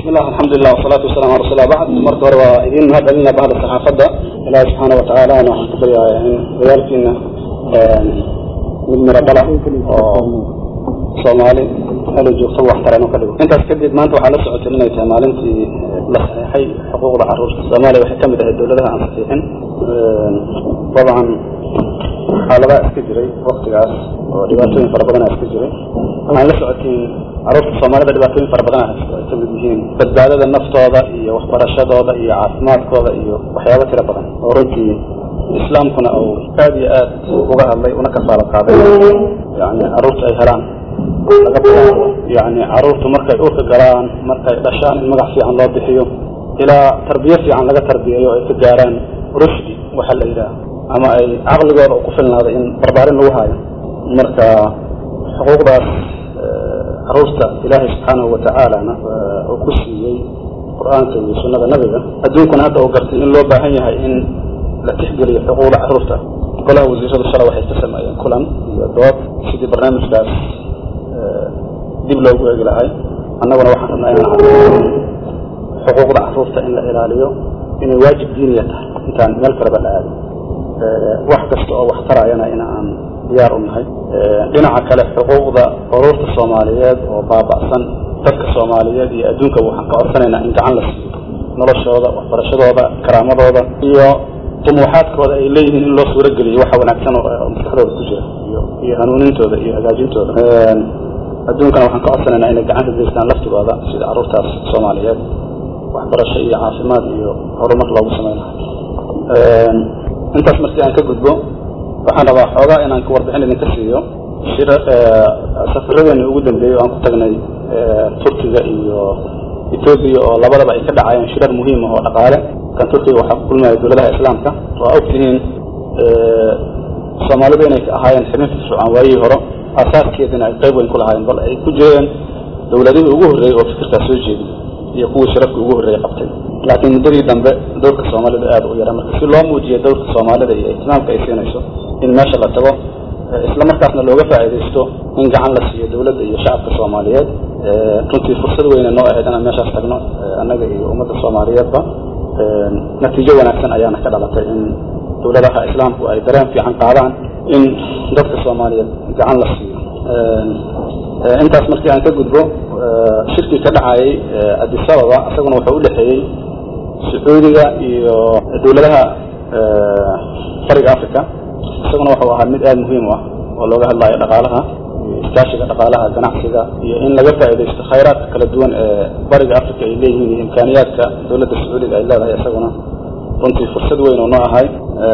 bismillah alxamdulilah wasalaatu wasalamu ala rasul bacd marka hore waa idiin mahad celina bahda saxaafadda ilaahi subxaana watacaalana waxaan ka baryaaya in dagaalkiina mid miro dhala oo soomaali meel joogtaba wax tarano ka dhigo intaas kadib maanta waxaa la socotay inay tahay maalintii la saxeexay xuquuqda caruurta soomaaliya waxay kamid ahayd dawladaha aan saxiixin dabcan xaaladaha iska jiray waktigaas oo dhibaatooyin fara badana iska jiray waxaan la socotiin caruurta soomaalida dhibaatooyin fara badan haysto ay kamid yihiin badbaadada naftooda iyo waxbarashadooda iyo caafimaadkooda iyo waxyaabo tira badan oo runtii islaamkuna uu aad iyo aad uga hadlay una kafaalo qaaday yani caruurta ay helaan laga bilaabo yani caruurtu markay urka galaan markay dhashaan in magac fiican loo bixiyo ilaa tarbiye fiican laga tarbiyeeyo ay ka gaaraan rushdi waxa la yidhaha ama ay caqligooda ku filnaaday in barbaarin lagu haayo marka xuquuqdaas caruurta ilaahay subxaanahu watacaalana uu ku siiyey qur-aanka iyo sunnada nabiga adduunkuna hadda uu gartay in loo baahan yahay in la tixgeliyo xuquuqda caruurta golaha wasiiradu shala waxay ka sameeyeen kulan iyo dood sidii barnaamijkaas dib loogu eegi lahay annaguna waxaan rabnaa inaan cadeyno xuquuqda caruurta in la ilaaliyo inay waajib diiniya tahay intaan meel kaleba la aadin wax kasta oo wax tarayana in aan diyaar u nahay dhinaca kale xuquuqda caruurta soomaaliyeed oo baaba'san dadka soomaaliyeed iyo adduunka waxaan ka codsanaynaa in gacan la siiyo noloshooda waxbarashadooda karaamadooda iyo dumuuxaadkooda ay leeyihiin in loo suuro geliyo waxa wanaagsan oo maskaxdooda ku jira iyo iyo hanuunintooda iyo hagaajintooda adduunkana waxaan ka codsanaynaa inay gacan ka geystaan laftigooda sida caruurtaas soomaaliyeed waxbarasho iyo caafimaad iyo horumar loogu samaynayo intaas markii aan ka gudbo waxaan rabaa xoogaa inaan warbixin idinka siiyo shir safaradeeni ugu dambeeyey oo aan ku tagnay turkiga iyo etoobiya oo labadaba ay ka dhacayeen shirar muhiim ah oo dhaqaale kan turkiga waxaa ku kulmaya dawladaha islaamka waa og tihiin soomaalidu inay ahaayeen xibin firfircoon waayihii hore aasaaskeedina ay qayb weyn ku lahaayeen bal ay ku jireen dawladihii ugu horreeyey oo fikirkaas soo jeediy iyo kuwii shirarkii ugu horreeyey qabtay laakiin muddadii dambe dowrka soomaalida aad u yara marka si loo muujiyo dowrka soomaalida iyo ihtimaamka ay siinayso in meesha la tago isla markaasna looga faa'iidaysto in gacan la siiyo dawladda iyo shacabka soomaaliyeed runtii fursad weyne noo ahayd inaan meeshaas tagno annaga iyo ummadda soomaaliyeedba natiijo wanaagsan ayaana ka dhalatay in dawladaha islaamku ay dareen fiican qaadaan in dadka soomaaliyeed gacan la siiyo intaas markii aan ka gudbo shirkii ka dhacayay adisababa isaguna wuxuu udhexeeyey sacuudiga iyo dawladaha bariga africa isaguna wuxuu ahaa mid aada muhiim u ah oo looga hadlayo dhaqaalaha iyo iskaashiga dhaqaalaha ganacsiga iyo in laga faa'iidaysto khayraadka kala duwan ee bariga africa ay leeyihiin iyo imkaaniyaadka dawladda sacuudiga ay leedahay isaguna runtii fursad weyn oo noo ahay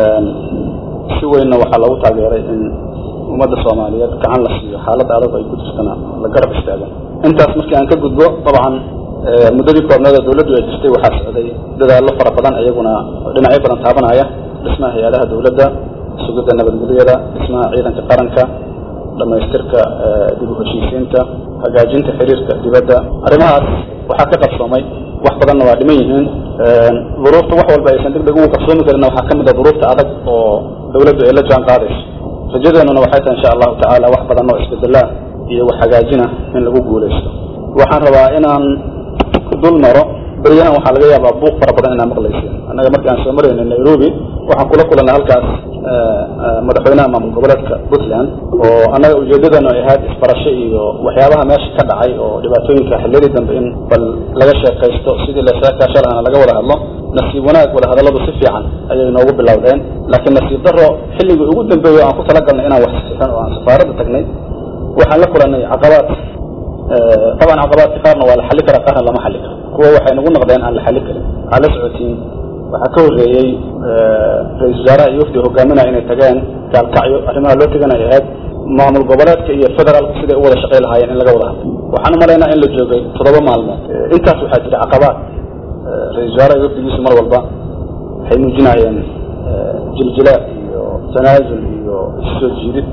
si weynna waxaa loogu taageeray in ummadda soomaaliyeed gacan la siiyo xaaladda adag ay ku jirtana la garab istaagan intaas markii aan ka gudbo dabcan muddadii koobneed oo dawladdu ay jirtay waxaa socday dadaallo fara badan iyaguna dhinacyo badan taabanaya dhismaha hay-adaha dawladda sugidda nabadgelyada dhismaha ciidanka qaranka dhamaystirka dib u heshiisiinta hagaajinta xiriirka dibadda arrimahaas waxaa ka qabsoomay wax badanna waa dhiman yihiin duruufta wax walba aysan deg deg ugu qabsoomi karinna waxaa ka mid a duruufta adag oo dawladdu ay la jaan qaadayso rajadeenuna waxay tahay insha allahu tacaala wax badan oo isbedelaa iyo wax hagaajina in lagu guulaysto waxaan rabaa inaan dul maro beryahan waxaa laga yaabaa buuq fara badan inaa maqlayseen annaga markii aan soo maraynay nairobi waxaan kula kulannay halkaas madaxweynaha maamul goboleedka puntland oo annaga ujeedadeenu ay ahayd isbarasho iyo waxyaabaha meesha ka dhacay oo dhibaatooyinka xilladii dambe in bal laga sheekaysto sidii laskaasha lahana laga wada hadlo nasiib wanaag wada hadalladu si fiican ayay noogu bilowdeen laakiin nasiib daro xilligii ugu dambeeyo aan ku talagalnay inaan wax saxiixin oo aan safaaradda tagnay waxaan la kulannay caqabaad taban caqabaadka qaarna waa la xalli karaa qaarna lama xalli karo kuwa waxay nagu noqdeen aan la xalli karin waxaa la socotiin waxaa ka horreeyey ra-isul wasaaraha iyo wafdi hogaaminaya inay tageen gaalkacyo arrimaha loo teganay ahayd maamul goboleedka iyo federaalku siday u wada shaqay lahaayeen in laga wada hadlo waxaan umalaynaa in la joogay toddoba maalmood intaas waxaa jira caqabaad ra-isul wasaaraha iyo wafdigiisu mar walba waxay muujinayeen jiljilaad iyo tanaasul iyo issoo jiidid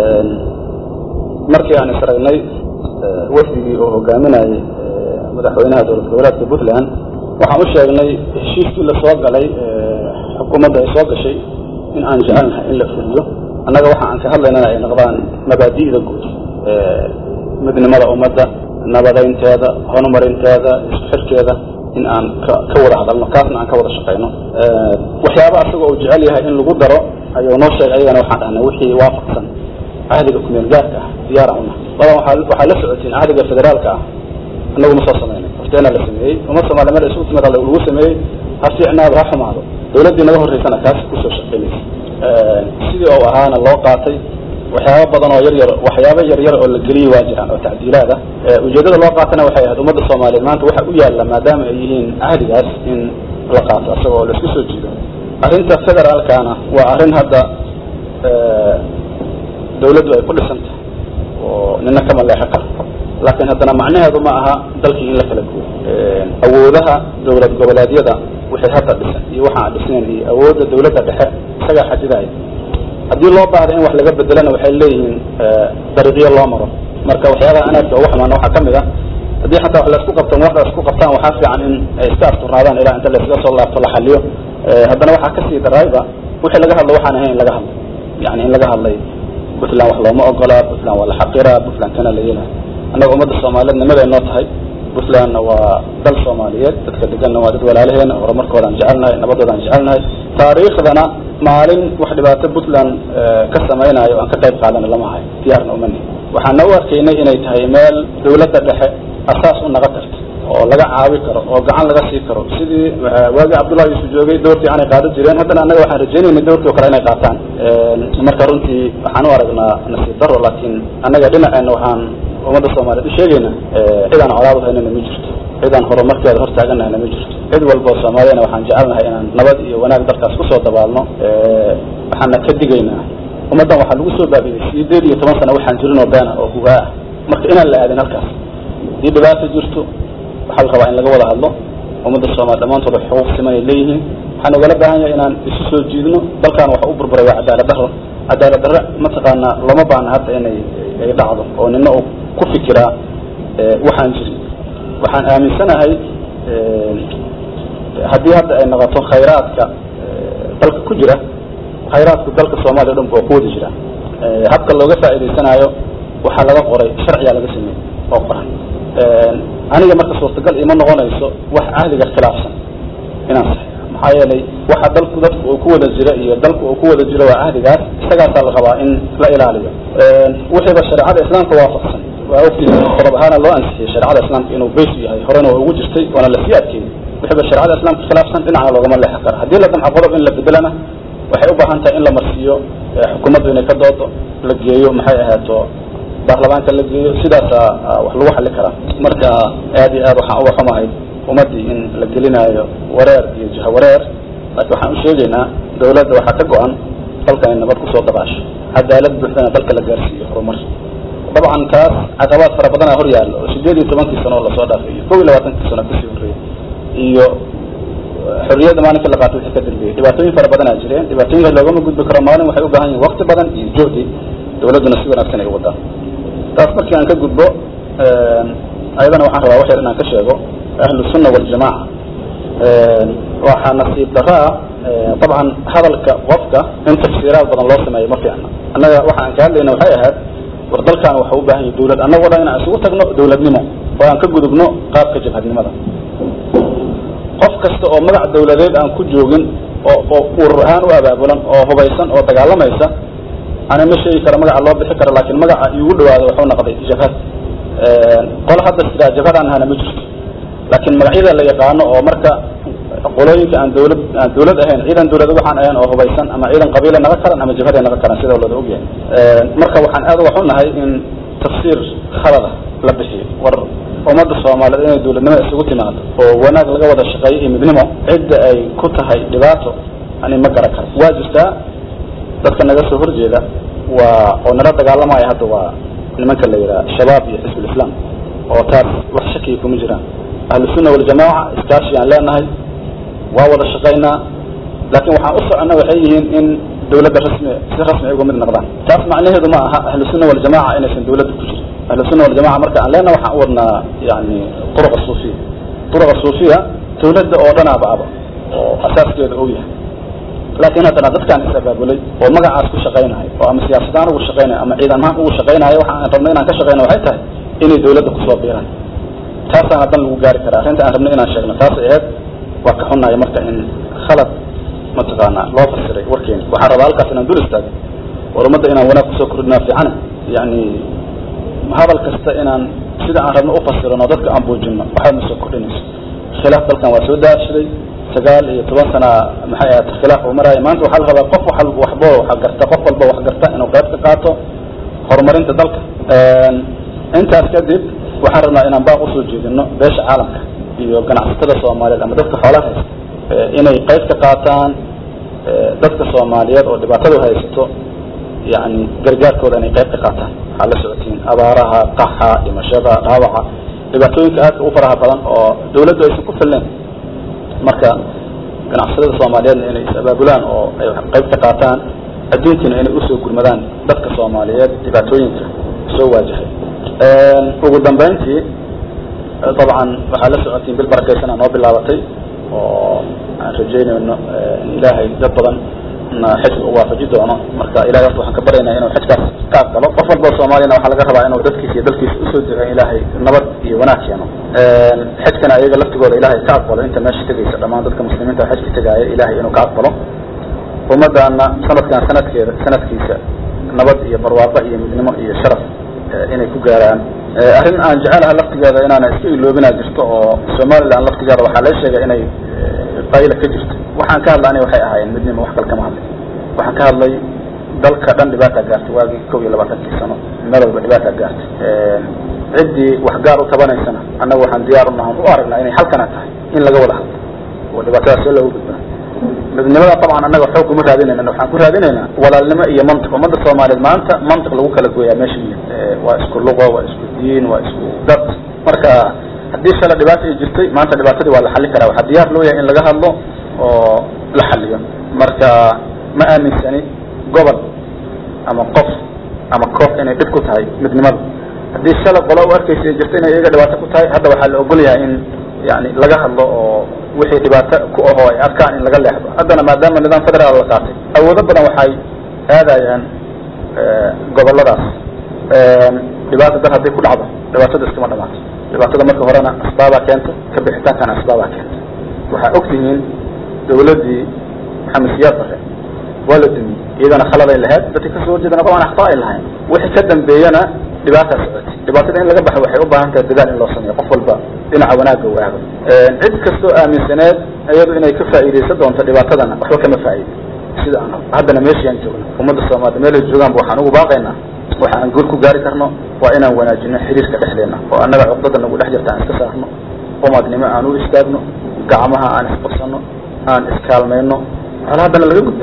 markii aan isragnay wafdigii oo hogaaminayay madaxweynaha dowlad goboleedka puntland waxaan u sheegnay heshiiskii lasoo galay xukuumadda ay soo gashay in aan jecelnahay in la fuliyo annaga waxa aan ka hadlaynana ay noqdaan mabaadi'da guud midnimada ummadda nabadeynteeda horumarinteeda isku xirkeeda in aan ka ka wada hadalno kaasna aan ka wada shaqeyno waxyaaba asaga uu jecel yahay in lagu daro ayuu noo sheegay ayagana waxaan dhahnay wixii waafaqsan cahdiga kumeel gaarka ah diyaara una badan waxaa waxaa la socotiin cahdiga federaalka ah annagu ma soo sameynay horteena la sameeyey uma soomaali meel isugu timid lagu sameeyey ha fiicnaado ha xumaado dawladdii naga horreysana kaas kusoo shaqeynaysa sidii oo ahaana loo qaatay waxyaaba badan oo yar yar waxyaaba yar yar oo la geliyey waa jiraan oo tacdiilaad ah ujeedada loo qaatana waxay ahayd ummadda soomaaliyeed maanta waxa u yaalla maadaama ay yihiin cahdigaas in la qaato isaga oo la isku soo jiido arrinta federaalkana waa arrin hadda dawladdu ay ku dhisan tahay oo nina kama leexo karo laakiin haddana macnaheedu ma aha dalkii in la kala guuro awoodaha dawlad goboleedyada wixii hadda dhisan iyo waxa aan dhisnayn iyo awoodda dawladda dhexe isagaa xadidaya haddii loo baahda in wax laga bedelana waxay leeyihiin dariiqyo loo maro marka waxyaabaha anaadka ugu xumaana waxaa kamid a haddii xataa wax laisku qabto wax laisku qabtaan waxaa fiican in ay iska asturnaadaan ilaa inta laysaga soo laabto la xaliyo haddana waxaa kasii darayba wixii laga hadlo waxaan ahayn in laga hadlo yani in laga hadlay puntland wax looma ogola puntland waa la xaqira puntland kana la yeelay annaga ummadda soomaaliyeed nimaday noo tahay puntlandna waa dal soomaaliyeed dadka deganna waa dad walaalaheena horumarkoodaan jecelnahay nabadoodaan jecelnahay taariikhdana maalin wax dhibaato puntland ka samaynayo o aan ka qayb qaadana lama hayo diyaarna umani waxaana u arkaynay inay tahay meel dawladda dhexe asaas u naga karto oo laga caawi karo oo gacan laga sii karo sidii waagii cabdullahi yuusuf joogay doortii aanay qaadan jireen haddana annaga waxaan rajaynaynay doortii o kale inay qaataan marka runtii waxaan u aragnaa nasiib daro laakiin annaga dhinaceena waxaan ummadda soomaaliyeed u sheegayna cidaan colaad haynana ma jirto cidaan horumarkeeda hortaaganahayna ma jirto cid walba oo soomaaliyana waxaan jecelnahay inaan nabad iyo wanaag dalkaas kusoo dabaalno waxaana ka digaynaa ummaddan waxaa lagu soo baabiyey sideed iyo toban sana waxaan jirin oo beena oo hugaa ah marka inaan la aadin halkaas haddii dhibaato jirto waxaa la rabaa in laga wada hadlo ummadda soomaali dhammaantood xuquuq siman ay leeyihiin waxaan ogala baahan yahay inaan isu soo jiidno dalkan waxa u burburay waa cadaalad daro cadaalad darre mataqaanaa lama baana hadda inay ay dhacdo oo nina uu ku fikiraa waxaan jirin waxaan aaminsanahay haddii hadda ay noqoto khayraadka dalka ku jira khayraadku dalka soomaaliya o dhan waa ku wada jira habka looga faa'iidaysanaayo waxaa laga qoray sharciyaa laga sameeyey oo qoran aniga marka suurtagal ima noqonayso wax cahdiga khilaafsan inaan saxeexo maxaa yeelay waxa dalku dadku uu ku wada jira iyo dalku uu ku wada jiro waa cahdigaas isagaasaa la rabaa in la ilaaliyo wixiiba shareecada islaamka waafaqsan waa ogtiisa qodob ahaana loo ansixiyey shareecada islaamka inuu bays yahay horena waa ugu jirtay waana lasii adkeeyey wixiiba shareecada islaamka khilaafsan dhinacna loogama leexan karo haddii la damco qodob in la bedelana waxay u baahan tahay in la marsiiyo xukuumaddu inay ka doodo la geeyo maxay ahaato baarlamaanka la geeyo sidaasa wax lagu xali karaa marka aad iyo aad waxaan uga xumahay ummaddii in la gelinaayo wareer iyo jiha wareer laakiin waxaan u sheegaynaa dawladda waxaa ka go-an dalka in nabad kusoo dabaasho cadaalad buuxdana dalka la gaarsiiyo horumar dabcan taas caqabaad fara badanaa hor yaallo oo sideed iyo tobankii sano oo lasoo dhaafay iyo kow iyo labaatankii sano kasii horreeyey iyo xorriyadda maalinkii la qaatay wixii ka dambeeyey dhibaatooyin fara badanaa jireen dhibaatooyinkaas loogama gudbi karo maalin waxay u baahan yihin wakti badan iyo juhdi dawladduna si wanaagsan ay u wadaan taas markii aan ka gudbo ayadana waxaan rabaa wax yar inaan ka sheego ahlu sunna waljamaca waxaa nasiib daraa dabcan hadalka qofka in tafsiiraad badan loo sameeyo ma fiicna annaga waxa aan ka hadlayna waxay ahayd war dalkan waxa u baahan yahay dawlad annagoo dhan inaan isugu tagno dawladnimo oo aan ka gudubno qaabka jabhadnimada qof kasta oo magac dawladeed aan ku joogin oo oo urur ahaan u abaabulan oo hubaysan oo dagaalamaysa ana ma sheegi karo magaca loo bixi karo laakiin magaca iigu dhawaado wuxuu noqday jabhad qolo hadda sidaa jabhadaan ahana ma jirto laakiin magacyada la yaqaano oo marka qolooyinka aan dawlad aan dawlad ahayn ciidan dawlad waxaan ahayn oo hubaysan ama ciidan qabiila naga karan ama jabhaday naga karan sida looda ogyahay marka waxaan aad uga xunnahay in tafsiir khalada la bixiyo war ummadda soomaaliyeed inay dawladnimo isugu timaado oo wanaag laga wada shaqeeyo iyo midnimo cidda ay ku tahay dhibaato ani ma garan karo waa jirtaa dadka naga soo horjeeda waa oo nala dagaalamaya hadda waa nimanka la yidhaha shabaab iyo xisb ulislaam oo taas wax shakiya kuma jiraan ahlusunna waljamaaca iskaashi aan leenahay waa wada shaqaynaa laakiin waxaan u soconna waxay yihiin in dawladda rasmi si rasmi ay uga mid noqdaan taas macnaheedu ma aha ahlusunna waljamaca inaysan dawladda ku jirin ahlusunna waljamaca marka aan leenahay waxaan u wadnaa yani turuqa suufiya turuqa suufiya dawladda oo dhanaaba aba oo asaaskeeda og yahay laakiin haddana dadkaan is-abaabulay oo magacaas ku shaqaynayo oo ama siyaasadahaan ugu shaqaynayo ama ciidan ahaan ugu shaqaynayo waxa aan rabno inaan ka shaqeyna waxay tahay inay dawladda kusoo biiraan taasaan haddan lagu gaari karaa arrinta aan rabno inaan sheegno taasay ahayd waa ka xunnahay marka in khalad mataqaanaa loo fasiray warkeeni waxaan rabaa halkaas inaan dul istaago war ummadda inaan wanaag kusoo kordhinaa fiicana yani hadal kasta inaan sida aan rabno ufasirano dadka aan buujino waxaad na soo kordhinayso khilaaf dalkan waa soo daashaday sagaal iyo toban sana maxay ahayd khilaaf uu maraya maanta waxaa la rabaa qof wa waxbo wax garta qof walba wax garta inuu qayb ka qaato horumarinta dalka intaas kadib waxaan rabnaa inaan baaq usoo jeedino beesha caalamka iyo ganacsatada soomaaliyeed ama dadka xoolaha haysta inay qayb ka qaataan dadka soomaaliyeed oo dhibaatadu haysato yani gargaarkooda inay qayb ka qaataan waxaa la socotiin abaaraha qaxa dhimashada dhaawaca dhibaatooyinka aadka u faraha badan oo dawladdu aysan ku filneyn marka ganacsatada soomaaliyeedna inay is-abaabulaan oo ay qayb ka qaataan adduunkana inay usoo gurmadaan dadka soomaaliyeed dhibaatooyinka soo waajahay ugu dambeyntii dabcan waxaa la socotiin bil barakaysan noo bilaabatay oo aan rajeynayno in ilaahay dad badan na xijka u waafaji doono marka ilahay horta waxaan ka baryaynaa inuu xijkaas ka aqbalo qof walba soomaaliyana waxaa laga rabaa inuu dadkiisa iyo dalkiisa usoo dego in ilaahay nabad iyo wanaag keeno xijkana ayaga laftigooda ilahay ka aqbalo inta meesha tegaysa dhammaan dadka muslimiinta xijka tegaaya ilahay inuu ka aqbalo ummadana sanadkan sanadkeeda sanadkiisa nabad iyo barwaaqo iyo midnimo iyo sharaf inay ku gaaraan arrin aan jecelaha laftigeeda inaana iska iloobinaa jirto oo somaliland laftigeeda waxaa la sheegay inay qayla ka jirto waxaan ka hadla ani waxay ahaayeen midnimo wax kale kama hadlay waxaan ka hadlay dalka dhan dhibaata gaartay waagii kow iyo labaatankii sano meel walba dhibaata gaartay ciddii wax gaar u tabanaysana annaga waxaan diyaar unahan u aragnaa inay halkana tahay in laga wada hadlo oo dhibaatadaas oo looga gudbaa midnimada dabcan annaga xoog kuma raadinayna waxaan ku raadinaynaa walaalnimo iyo mantiq ummadda soomaaliyeed maanta mantiq lagu kala gooyaa meesha miya waa isku luqo waa isku diin waa isku dad marka haddii shala dhibaata ay jirtay maanta dhibaatadii waa la xallin karaa waxaa diyaar loo yahay in laga hadlo oo la xaliyo marka ma aaminsani gobol ama qof ama koox inay dhib ku tahay midnimada haddii shala qolo u arkaysa ay jirta inay iyaga dhibaato ku tahay hadda waxaa la ogol yahay in yani laga hadlo oo wixii dhibaato ku ahoo ay arkaan in laga leexdo haddana maadaama nidaam federaal la qaatay awoodo badan waxay aadayaan goboladaas dhibaata dar hadday ku dhacdo dhibaatada iskama dhamaato dhibaatada marka horena asbaabaa keenta ka bixitaankana asbaabaa keenta waxaa og tihiin dawladdii maxamed siyaad bare waa la dumiyey iyadana khaladay lahayd dadka kasoo horjeedana dabcan akhta ay lahayn wixii ka dambeeyana dhibaataa socotay dhibaatada in laga baxo waxay u baahan tahay dadaal in loo sameeyo qof walba dhinaca wanaagga u aado cid kastoo aaminsaneed iyadu inay ka faa'iidaysan doonto dhibaatadana waxba kama faa'iido sida aan haddana meeshii aan joogno ummadda soomaalida meelay joogaanba waxaan ugu baaqaynaa waxa aan guul ku gaari karno waa inaan wanaajino xiriirka dhexdeena oo annaga cuqdada nagu dhex jirta aan iska saarno umadnimo aan u istaagno gacmaha aan isqabsano aan iskaalmayno colaadana laga gud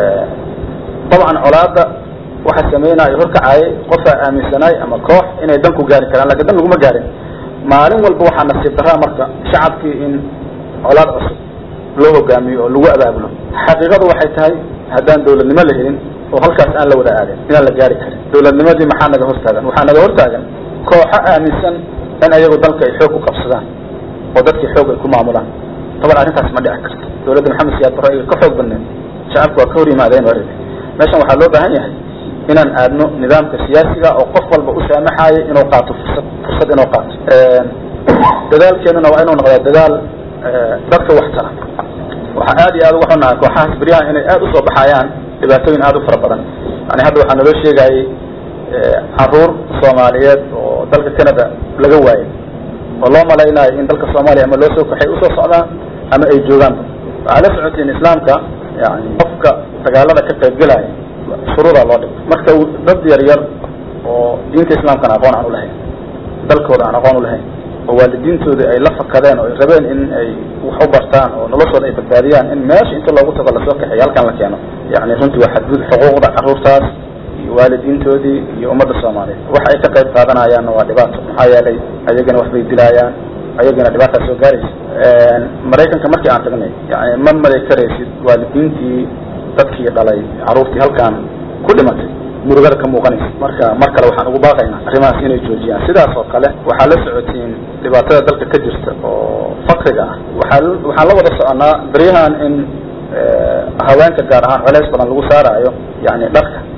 dabcan colaada waxa sameynaayo horkacaayay qofaa aaminsanaay ama koox inay dan ku gaari karaan lakin dan laguma gaarin maalin walba waxaa nasiib daraa marka shacabkii in colaad cusub loo hogaamiyo oo lagu abaabulo xaqiiqadu waxay tahay haddaan dawladnimo la helin oo halkaas aan la wada aadin inaan la gaari karin dawladnimadii maxaa naga hortaagan waxaa naga hortaagan kooxo aaminsan in ayagu dalka ay xoog ku qabsadaan oo dadkii xoog ay ku maamulaan taban arrintaas ma dhici karto dawladda maxamed siyaad barre iga ka xoog badneed shacabku waa ka hor yimaadeen waa meeshan waxaa loo baahan yahay inaan aadno nidaamka siyaasiga oo qof walba u saamaxaayo inuu qaato fursad fursad inuu qaato dadaalkeenuna waa inuu noqdaa dadaal dadka wax tara waxaa aad iyo aad uga xunahay kooxahaas beryahan inay aad usoo baxayaan dhibaatooyin aad u fara badan yani hadda waxaa naloo sheegayay caruur soomaaliyeed oo dalka canada laga waayay oo loo malaynayo in dalka soomaaliya ama loo soo kaxay usoo socdaan ama ay joogaanba waxaa la socotiin islaamka yani qofka dagaalada ka qaybgelaya shuruudaa loo dhig marka dad yar yar oo diinta islaamkana aqoon aan ulahayn dalkooda aan aqoon ulahayn oo waalidiintooda ay la fakadeen oo ay rabeen in ay wax u bartaan oo noloshooda ay badbaadiyaan in meesha inta loogu tago lasoo kaxeeyo halkan la keeno yani runtii waa xadgud xuquuqda caruurtaas iyo waalidiintoodii iyo ummadda soomaaliyeed waxa ay ka qayb qaadanayaanna waa dhibaato maxaa yeelay ayagana waxbay dilaayaan ayagana dhibaataa soo gaaraysa maraykanka markii aan tagnay yani ma malay karaysid waalidiintii dadkii dhalay caruurtii halkan ku dhimatay murugada ka muuqanaysa marka mar kale waxaan ugu baaqaynaa arrimahaas inay joojiyaan sidaas oo kale waxaa la socotiin dhibaatada dalka ka jirta oo fakriga ah waxaa waxaan la wada soconaa beryahan in haweenka gaar ahaan colays badan lagu saaraayo yani dharka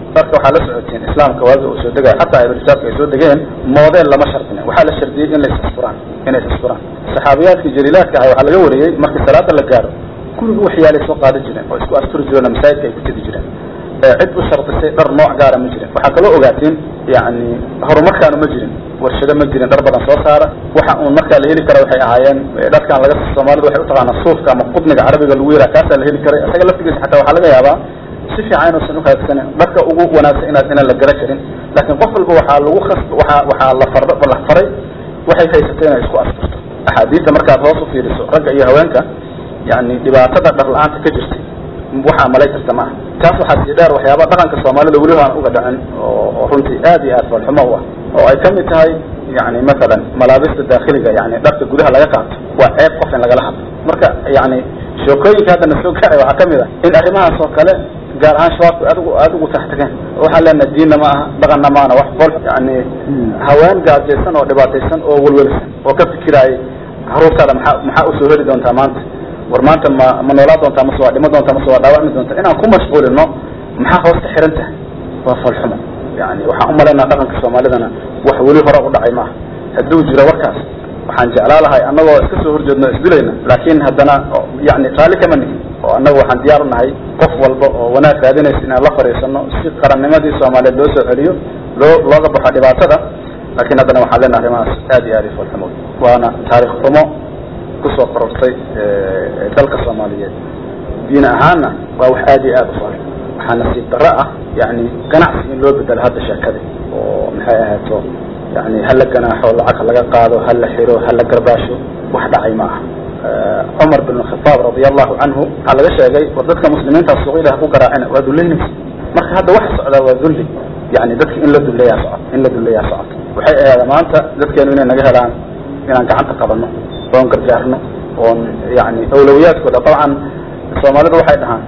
marka waxaa la socoteen islaamka waagi uu soo degay xataa ibrisaabka ay soo degeen moodeel lama shardinin waxaa la shardiyey in la isasfuraan inay isasfuraan saxaabiyaadkii jaliilaadka ahay waxaa laga wariyey markii salaada la gaaro kulligu waxyaalay soo qaadi jireen oo isku asturi jireen masaajidka ay ku tegi jireen cid u shardisay dhar nooc gaara ma jirin waxaa kaloo ogaateen yani horumarkaanu ma jirin warshado ma jirin dhar badan soo saara waxa uun markaa la heli kara waxay ahaayeen dharkan laga soomaalida waxay utaqaanaa suufka ama qudniga carabiga lagu yaraa kaasaa la heli karay isaga laftigiisa xataa waxaa laga yaabaa si fiican inuusan uhaagsanin dharka ugu wanaagsan inaad inaan la gara karin laakiin qof walba waxaa lagu khas waaa waxaa la far la faray waxay haysatay inay isku asturto axaadiista markaad hoos u fiiriso ragga iyo haweenka yani dhibaatada dhar la-aanta ka jirtay waxaa malay karta maaha taas waxaa sii dheer waxyaaba dhaqanka soomaalida weliba aan uga dhacin oo runtii aad iyo aad falxumo u ah oo ay kamid tahay yani masalan malaabista daakhiliga yani dharka gudaha laga qaato waa ceeb qof in lagala hadlo marka yani sheekooyinka hadda na soo gaaray waxaa kamid ah in arrimahaas oo kale gaar ahaan shabaabku aad ugu aada ugu taxtageen waxaan leenaha diinna ma aha dhaqanna maana wax fol yani haween gaajaysan oo dhibaataysan oo welwelsan oo ka fikiraayay caruurtaada maxaa maxaa usoo heli doontaa maanta war maanta ma ma noolaa doontaa mase waa dhimo doontaa mase waa dhaawacmi doontaa inaan ku mashquulino maxaa hoos ka xiran tahay waa falxumo yani waxaan umalaynaa dhaqanka soomaalidana wax weli hore u dhacay maaha hadduu jiro warkaas waxaan jeclaa lahay annagoo iska soo horjeedno isdilayna laakin haddana yani raalli kama nihin oo annaga waxaan diyaar unahay qof walba oo wanaag raadinaysa inaan la fadhiisano si qarannimadii soomaaliyeed loo soo celiyo loo looga baxo dhibaatada lakin haddana waxaan leenaha arrimahaas aad iyo aad i falxumo waana taarikh xumo kusoo korortay dalka soomaaliyeed diin ahaanna waa wax aad iyo aad u fal waxaa nasiib darro ah yani ganacsi in loo bedelo hadda sheekada oo maxay ahaato yani hala ganaaxo lacag laga qaado hala xiro hala garbaasho wax dhacay ma aha cumar bin khitaab radi allahu canhu waxaa laga sheegay war dadka muslimiinta suuq ilaah ku garaacina waa duleynaysa marka hadda waxa socdaa waa dulli yani dadka in la duleeyaa socot in la duleeyaa socoto waxay ahaada maanta dadkeenu inay naga helaan inaan gacanta qabano oon gargaarno oon yani awlawiyaadkooda dabcan soomaalida waxay dhahaan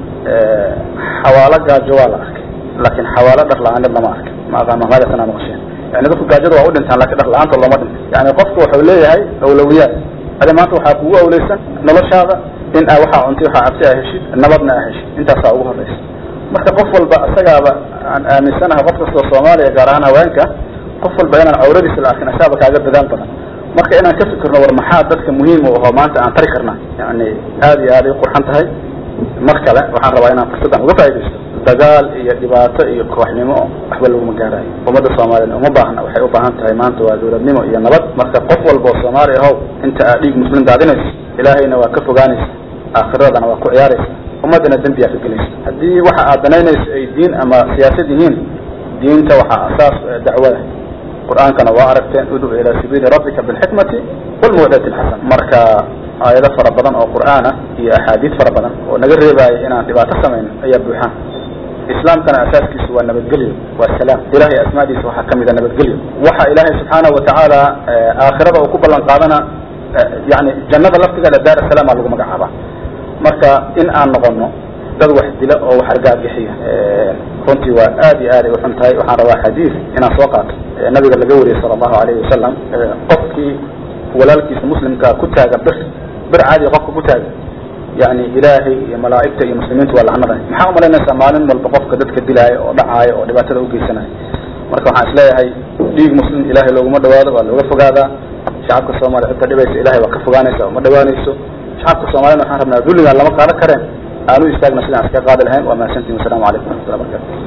xawaalo gaajo waa la arkay laakin xawaalo dhar la-aanid lama arkay ma aqaano magasanaa maqasheen yani dadku gaajada waa u dhintaan lakin dhar la-aanta looma dhinto yani qofku wuxuu leeyahay awlawiyaad adi maanta waxaa kugu awleysan noloshaada in a waxaa cunti waxaa cabsi a heshid nabadna a heshid intaasaa ugu horeysa marka qof walba isagaaba aan aaminsanahay qof kastoo soomaaliya gaar ahaan haweenka qof walba inaan cawradiisa la arkin asaaba kaaga dadaal badan marka inaan ka fikirno war maxaa dadka muhiim u ahoo maanta aan tari karna yani aad iyo aad ay qurxan tahay mar kale waxaan rabaa inaan fursaddan uga faa'idaysto dagaal iyo dhibaato iyo kooxnimo waxba laguma gaarayo ummadda soomaaliyed uma baahna waxay u baahan tahay maanta waa dawladnimo iyo nabad marka qof walba oo soomaali ahow inta aad dhiig muslim daadinayso ilaahayna waa ka fogaanaysa aakhiradana waa ku ciyaaraysa ummaddana dembiyaa ka gelaysa haddii waxa aad danaynayso ay diin ama siyaasad yihiin diinta waxaa asaas dacwada qur-aankana waa aragteen udcu ilaa sabiili rabbika bilxikmati walmawdati lxasan marka aayado fara badan oo qur'aan ah iyo axaadiid fara badan oo naga reebaayo inaan dhibaato samayno ayaa buuxaan islaamkana asaaskiisu waa nabadgelyo waa salaam ilahay asmaadiisa waxaa kamid a nabadgelyo waxa ilaahay subxaanahu watacaala aakhirada uu ku ballan qaadana yani jannada laftigeeda daar salaama lagu magacaabaa marka in aan noqono dad wax dila oo wax argaagixiya runtii waa aad iyo aad ay uxun tahay waxaan rabaa xadiis inaan soo qaato nabiga laga wariyey sala allahu alayhi wasalam qofkii walaalkiisa muslimkaa ku taaga bir bir caadi qofka ku taaga yani ilaahay iyo malaa'igta iyo muslimiintu waa lacnada maxaa umalaynaysaa maalin walba qofka dadka dilaayo oo dhacaayo oo dhibaatada ugeysanayo marka waxaan isleeyahay dhiig muslim ilahay looguma dhawaado waa looga fogaadaa shacabka soomaaliya cidda dhibaysa ilahay waa ka fogaanaysa uma dhawaanayso shacabka soomaaliyana waxaan rabnaa dulligaan lama qaadan kareen aanu istaagna sidaan iska qaadi lahayn waa mahadsantiin wasalaamu calaykum waraxmatullahi barakatu